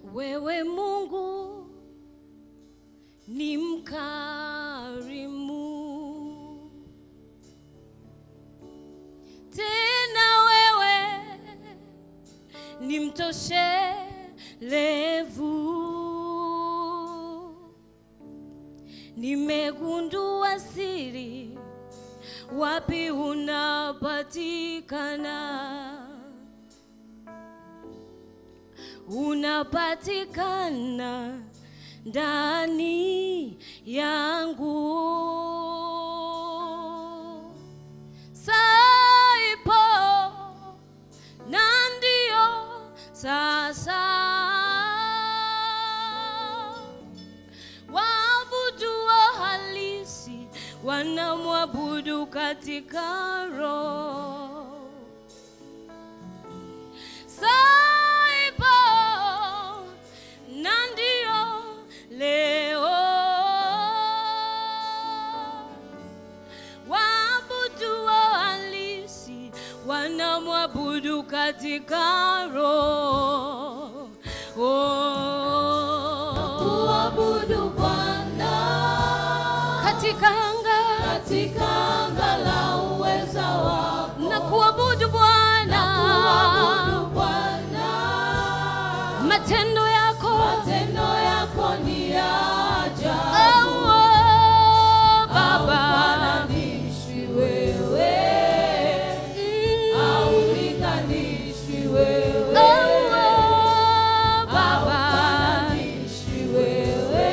Wewe Mungu ni mkarimu, tena wewe ni mtoshelevu. Nimegundua siri, wapi unapatikana unapatikana ndani yangu. Saipo na ndio sasa waabuduo halisi wanamwabudu katika roho Saipo na ndio leo waabuduo halisi wanamwabudu katika roho oh. Kuabudu Bwana katika anga katika anga la uweza wako. na kuabudu Bwana Kuabudu Bwana, matendo yako matendo yako ni ya oh, ajabu. oh, Baba Haufananishwi wewe, Mm. haulinganishwi wewe, Oh, oh, Baba haufananishwi wewe,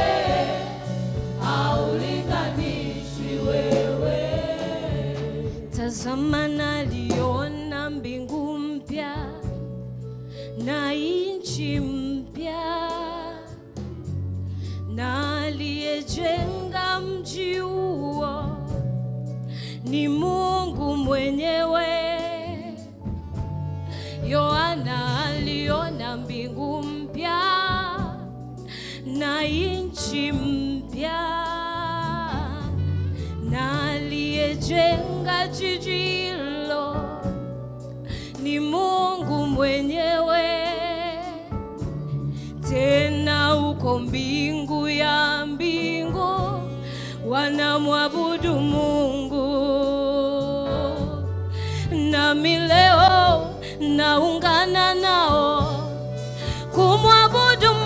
haulinganishwi wewe. Tazama naliona mbingu mpya na nchi mpya, na aliyejenga mji huo ni Mungu mwenyewe. Yohana aliona mbingu mpya na nchi mpya na aliyejenga jiji hilo ni Mungu mwenyewe. Tena uko mbingu ya mbingu wanamwabudu Mungu, nami leo naungana nao kumwabudu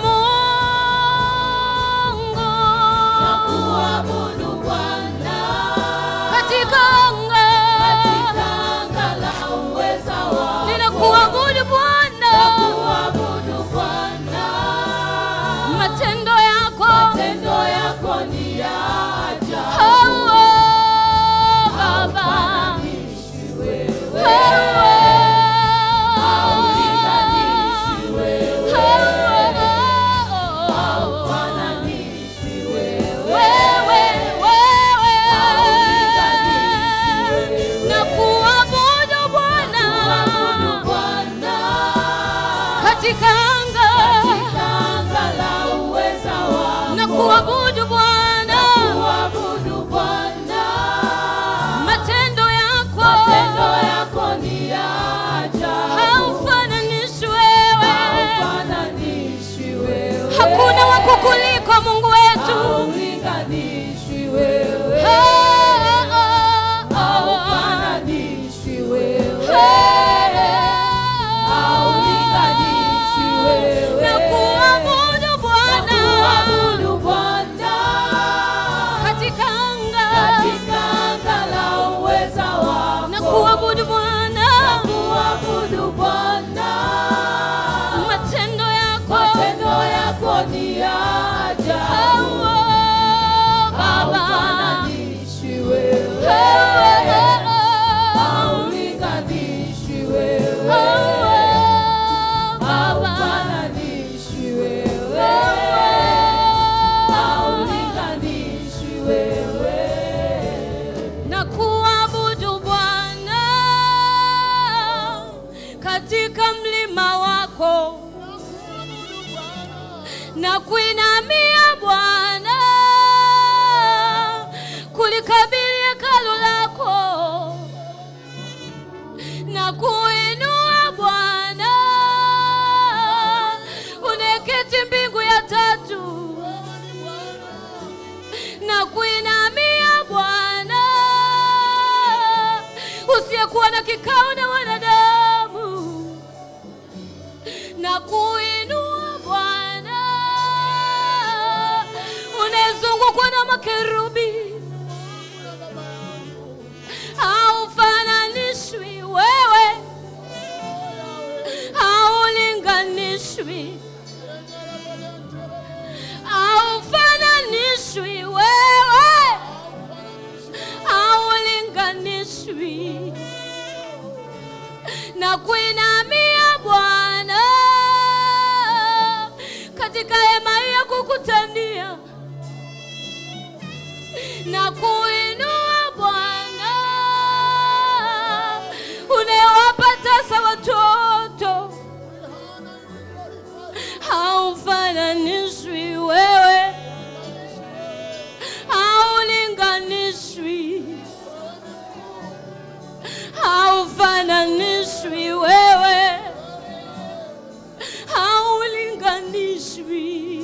Mungu Na kuabudu Bwana katika anga katika anga la uweza wako. ninakuabudu Bwana, Kuabudu Bwana, matendo yako matendo yako ni ya ajabu. oh, oh, Baba Haufananishwi wewe, oh, haulinganishwi wewe, oh, oh, haufananishwi wewe, wewe wewe haulinganishwi wewe. na kuabudu Bwana Kuabudu Bwana katika anga katika anga la uweza wako. na kuabudu Bwana Kuabudu Bwana, matendo yako matendo yako ni ya ajabu. haufananishi wewe, Haufananishwi wewe, hakuna wa kukuliko Mungu wetu. haulinganishwi wewe, Oh, oh, oh, oh. haufananishwi wewe, Oh, haulinganishwi wewe. na kuabudu Bwana Kuabudu Bwana katika anga katika anga la uweza wako. na kuabudu Bwana Kuabudu Bwana, matendo yako matendo yako ni ya Oh, ajabu. oh, Baba Haufananishwi wewe, Oh, oh, oh. haulinganishwi wewe, Oh, Baba haufananishwi wewe, haulinganishwi wewe. na kuabudu Bwana katika mlima wako na kuinamia Bwana kulikabili hekalu lako na kuinua Bwana na kuinua Bwana, unayezungukwa na makerubi, haufananishwi wewe, haulinganishwi, haufananishwi wewe, haulinganishwi na kuinamia Bwana katika hema hii ya kukutania na kuinua Bwana unayewapa tasa watoto, haufananishwi wewe, haulinganishwi haufananishwi wewe, haulinganishwi.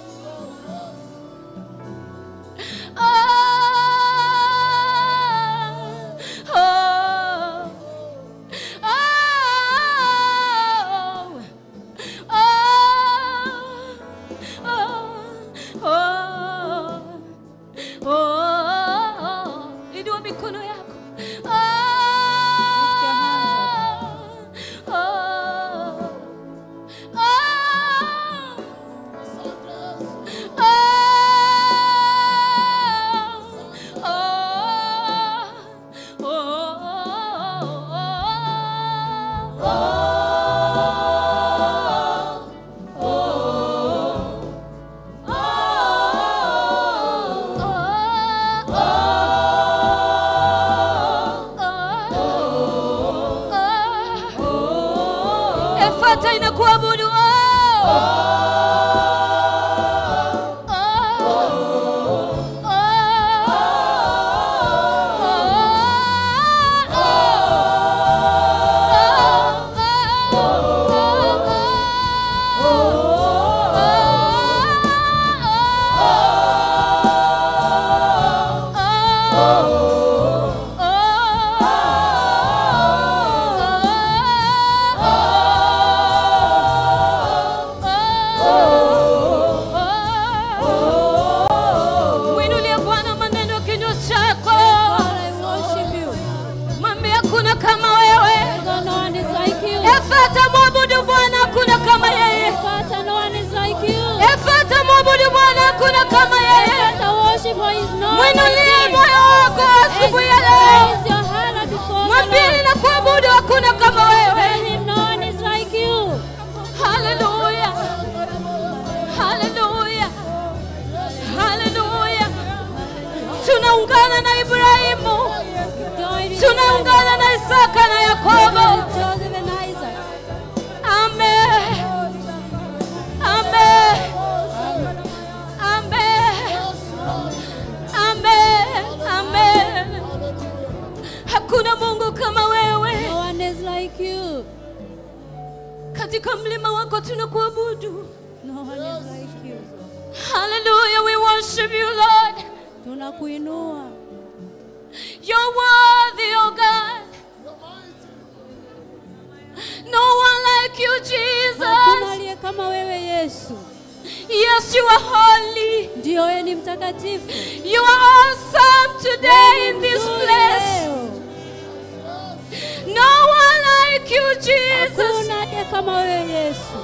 Ah, oh, oh, oh, oh, oh. Inua mikono yako. Lift your hands Oh, oh, Efata inakuabudu oh. Mwinulie Bwana maneno ya kinywa chako, I worship you. mwambie hakuna kama wewe. God, no one is like you. Efata mwabudu Bwana, hakuna kama yeye. Father, no one is like you. Efata mwabudu Bwana, hakuna kama yeye. Father, worship for his name. Mwinulie moyo wako asubuhi ya leo, Raise your hand before the mwambie Lord. ninakuabudu, hakuna kama wewe. Tell him no one is like you. Haleluya, haleluya, haleluya. Tunaungana na Ibrahimu, Join with tunaungana na Isaka na Yakobo. Joseph and Isaac. Amen. Amen. Amen. Amen. Amen. Hakuna Mungu kama wewe. No one is like you. Katika mlima wako tunakuabudu. No one is like you. Hallelujah. We worship you, Lord. Tunakuinua. You're worthy, oh God. No one like you, Hakuna Jesus. aliye kama wewe Yesu. Yes, you are holy. Ndio wewe ni mtakatifu. You are awesome today in this Mzuri place. leo. No one like you, Jesus. Hakuna aliye kama wewe Yesu.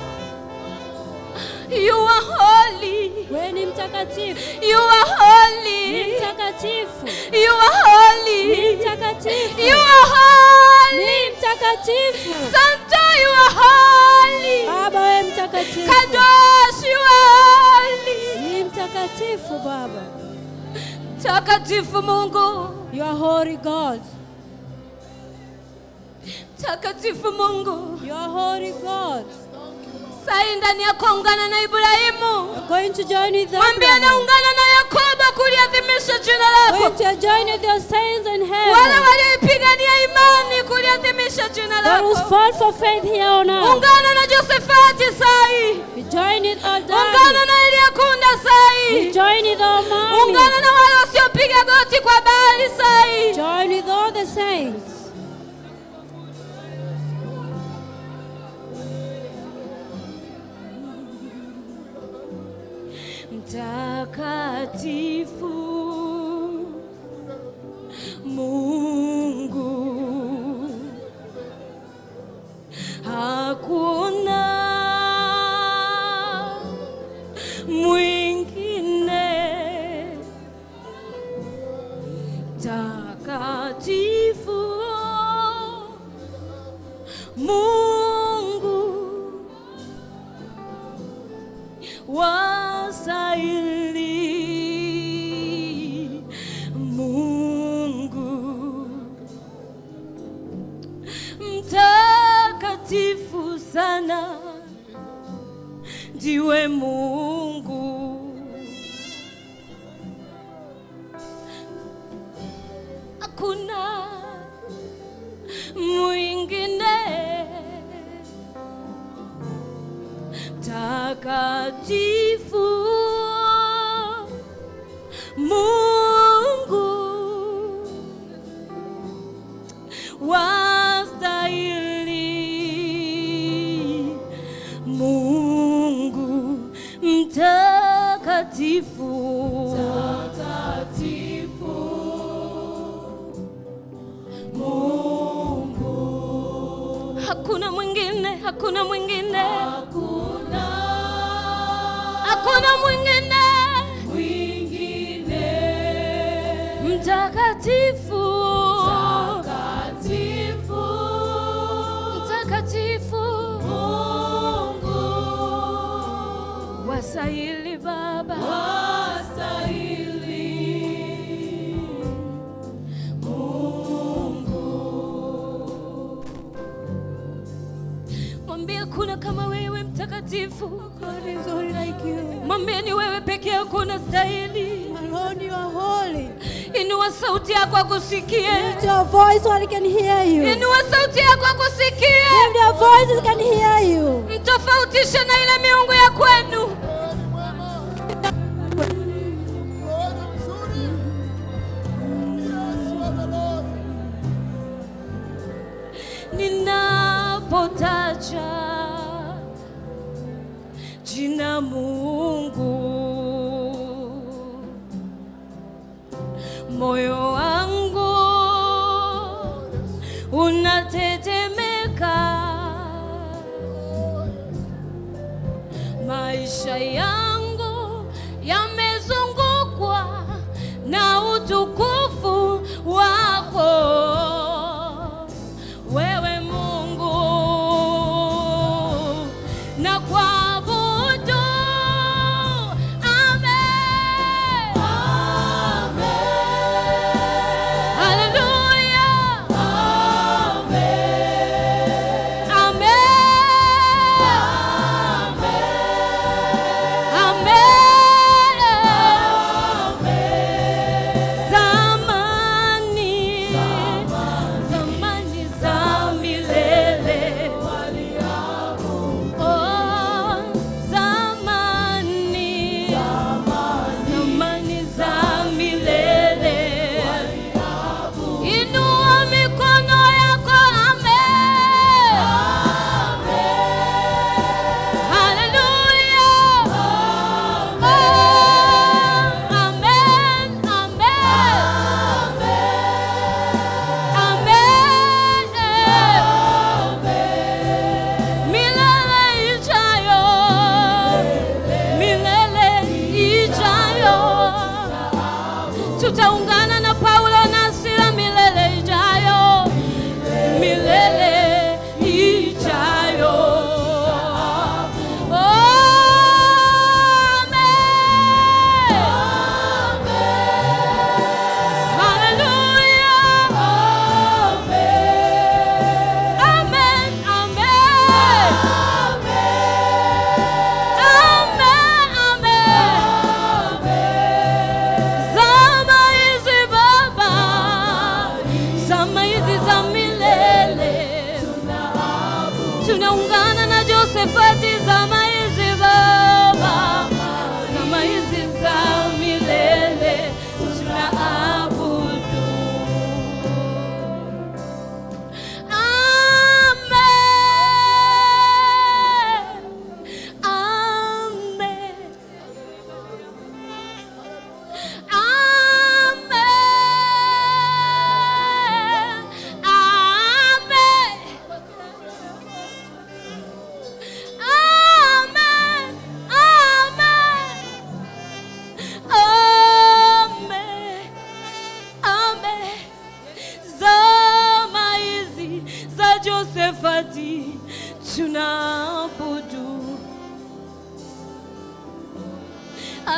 You are holy. Wewe ni mtakatifu. You are Ni holy. mtakatifu. You are Ni holy. mtakatifu. You are holy. Ni mtakatifu. Santa, you are holy. Baba wewe mtakatifu. Kadosh, you are holy. Ni mtakatifu Baba. Takatifu Mungu. You are holy God. Takatifu Mungu. You are holy God. Sai ndani yako ungana na Ibrahimu. You're going to join with Mwambie Abraham. anaungana na Yakobo kuliadhimisha jina lako. Going to join with your saints in Wale heaven. walioipigania imani kuliadhimisha jina Those who lako. fought for faith here on earth. Ungana na Josefati sai. We join with our Ungana daddy. na Eliakunda We sai. join with our mommy. Ungana na wale wasiopiga goti kwa Baali sai. Join with all the saints. mtakatifu Mungu hakuna mwingine takatifu Mungu wastahili Mungu mtakatifu sana ndiwe Mungu hakuna mwingine takatifu Mungu wastahili Mungu mtakatifu hakuna mwingine hakuna mwingine Hakuna hakuna mwingine mwingine mtakatifu takatifu mtakatifu Mungu wasahili baba wastahili mwambie kuna kama wewe mtakatifu God is holy like you. mwambie ni wewe peke yako unastahili Alone you are holy. inua sauti yako akusikie Lift your voice so I can hear you. Lift inua sauti yako akusikie your voice so I can hear you. mtofautishe na ile miungu ya kwenu ninapotaja jina Mungu, moyo wangu unatetemeka, maisha yangu yamezungukwa na utukufu wako wewe Mungu na kuabudu. Amen. Haleluya. Amen.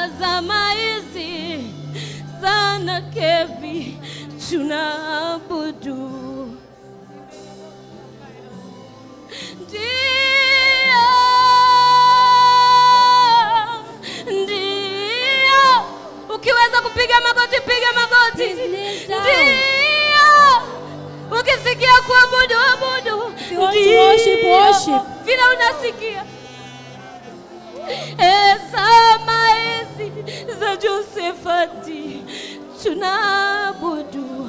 zama hizi sana kevi tunaabudu ndio ndio ukiweza kupiga magoti piga magoti Please kneel down. ndio ukisikia kuabudu abudu If you want to worship, Ndio. worship. vile unasikia Eh, zama hizi za Josefati tunaabudu.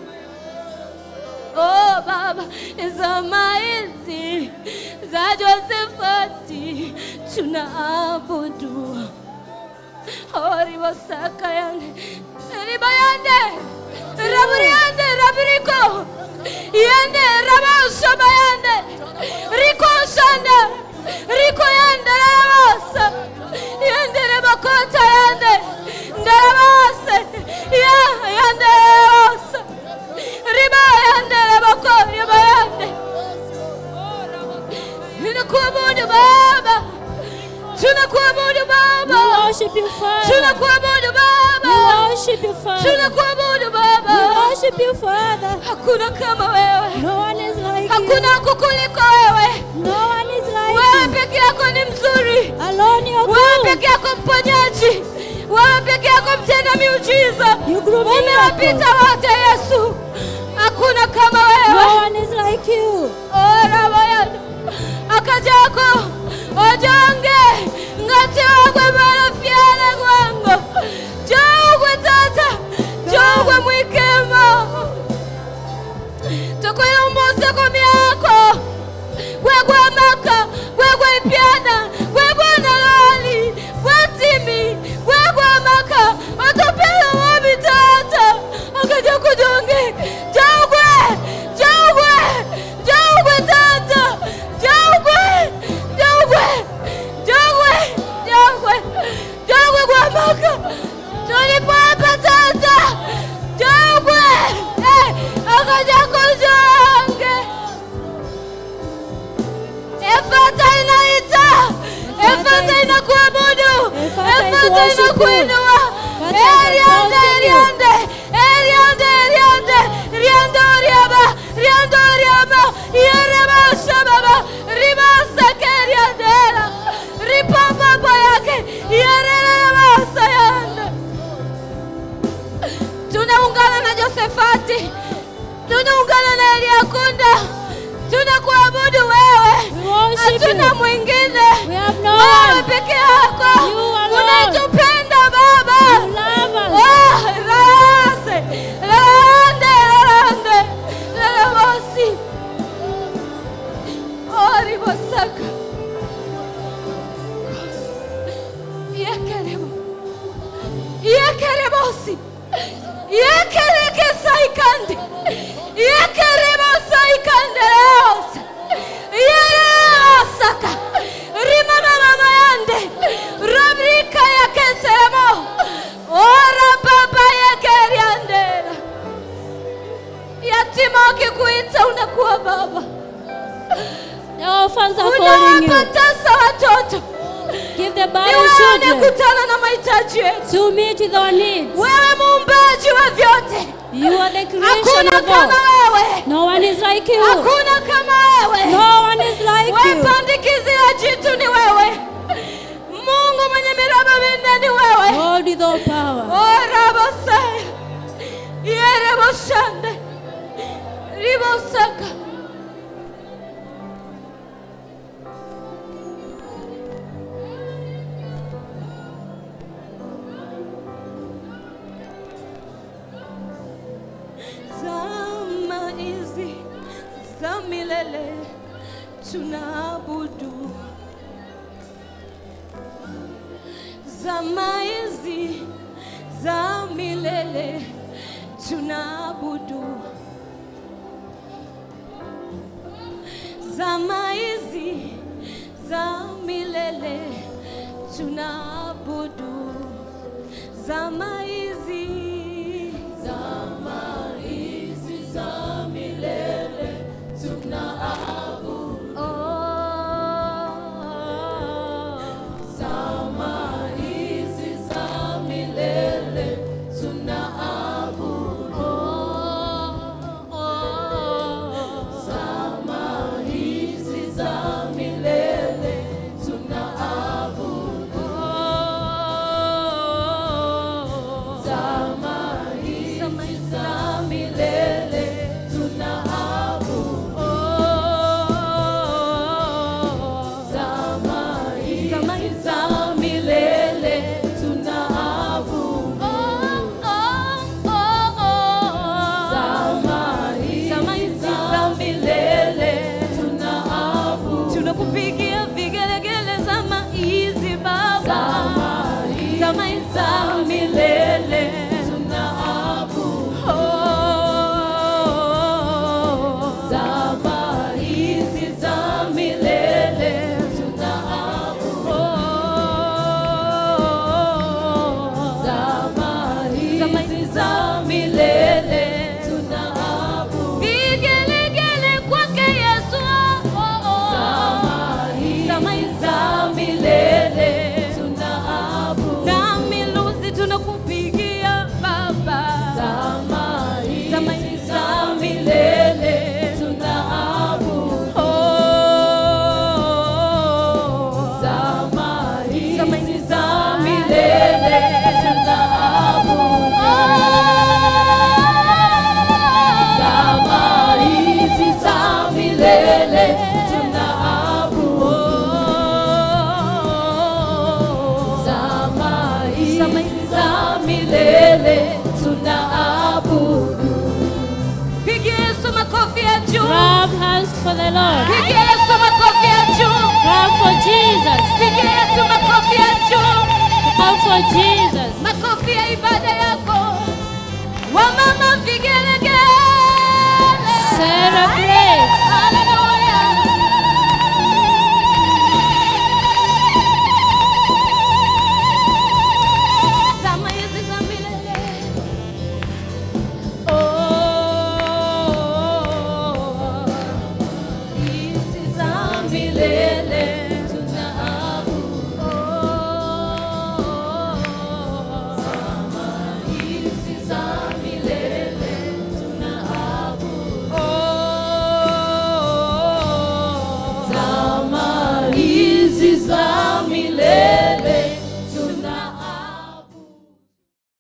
Oh Baba, zama hizi za Josefati tunaabudu. Ori wasaka yande riba yande raburi yande rabiriko yande rabashaba yande riko shande riko yande rabasa yande rabakota yande ndarabase ya yande rabasa riba yande rabako riba yande Tunakuabudu Baba, tunakuabudu We Baba, worship you, Father. tunakuabudu We Baba, worship you, Father. tunakuabudu We Baba. worship you, Father. Hakuna kama wewe, No one is like you. hakuna kukuliko wewe. No one is like Wewe you. peke yako ni mzuri, Alone you're wewe good. peke yako mponyaji, wewe peke yako mtenda miujiza. You grew Umewapita miracle. wote Yesu, hakuna kama No wewe. one is like you. Ora baya akajako ojonge ngati wagwe marafiale gwango jogwe tata jogwe mwikemo tukuyombose komi yako gwegwe maka gwegwe ipyana gwegwe nalali gwetimi gwegwe maka otopele wobi tata akaja kujonge jogwe jogwe jogwe tata jogwe jogwe jogwe jogwe jogwe gwa maka tulipapa tata jogwe eh, akaja kujonge Efata inaita, Efata inakuabudu, Efata is Efata worship you. inakuinua. Efata is Eriande, exalting you. Eriande, Eriande, Eriande, Riando, Riaba, Riando, Riaba, Yereba, Shababa, Riba, Sakeriandela, Ripapa, Boyake, Yereba, Sayanda. Tunaungana na Josefati, tunaungana na Eliakunda, tunakuabudu wewe, We worship hatuna you. mwingine. We have no Wewe one. peke yako You alone. unatupenda Baba. You love us. Oh, rase, rande, rande, rarabosi. Oh, ribosaka. Yekerebo. Yekerebosi. Yekereke saikande. Yekerebo saikande leosa. Yereosaka. Rimama mama yande. Rubrika ya keseremo. Ora baba yekeriandera. Yatima wakikuita unakuwa baba. The orphans are calling you. Unawapatasa watoto. Give the Ni barren wewe children unakutana na mahitaji yetu. to meet with our needs. Wewe muumbaji wa vyote. You are the creation Hakuna of kama all. wewe. No one is like you. Hakuna kama wewe. No one is like Wewe you. pandikizi la jitu ni wewe. Mungu mwenye miraba minne ni wewe. God with all power. Orabosaya. Yereboshande. Ribosaka. Zama hizi za milele tunaabudu. Zama hizi za milele tunaabudu. Zama hizi za milele tunaabudu. Zama hizi zama hizi za milele tunaabudu. Oh, zama hizi za for the Lord. Pigia Yesu makofi ya juu. Clap for Jesus. Pigia Yesu makofi ya juu. Clap for Jesus. Makofi ya ibada yako. Wamama vigele